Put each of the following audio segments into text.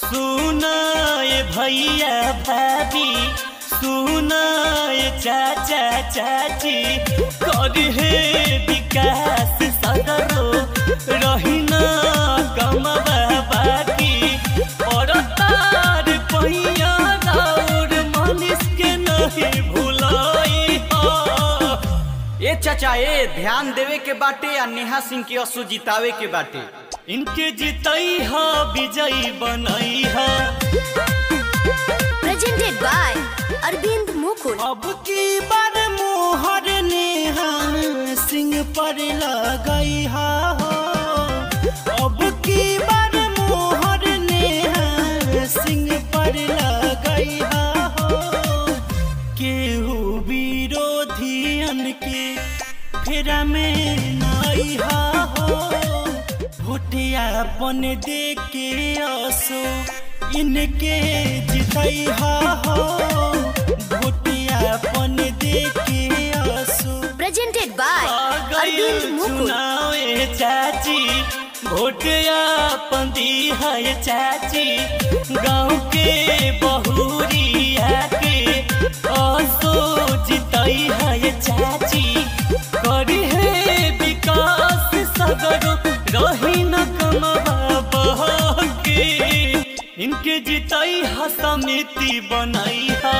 सुनाए भैया भाभी सुनाए चाचा चाची कर हे विकास सगरो रहिना कमबा बाकी और तार पहिया और मनीष के नहीं भुलाई हा ए चाचा ए ध्यान देवे के बाटे आ नेहा सिंह के असु जितावे के बाटे इनके जितई हा विजयी बनई हा presented by Arvind Mukul. अब की बार मोहर नेहा सिंह पर लगई हा हो अब की बार मोहर नेहा सिंह पर लगई हा हो केहू विरोधियन के फेरा में नई हा हो भोटिया अपन दे के असो इनके जितई हा हो भोटिया अपन दे के असो Presented by Arvind Mukul. चुनावे चाची भोटिया अपन दी है चाची गाँव के बहुरिया के असो जितई है चाची करी है विकास सगरो रही न कमबा के इनके जितई हा समिति बनई हा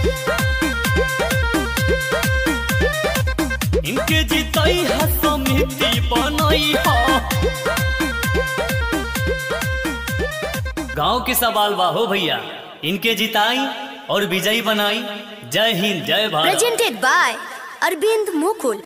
इनके जितई हा समिति बनई हा गांव के सवाल बा हो भैया इनके जिताई और विजयी बनाई जय हिंद जय Bharat Presented by Arvind Mukul.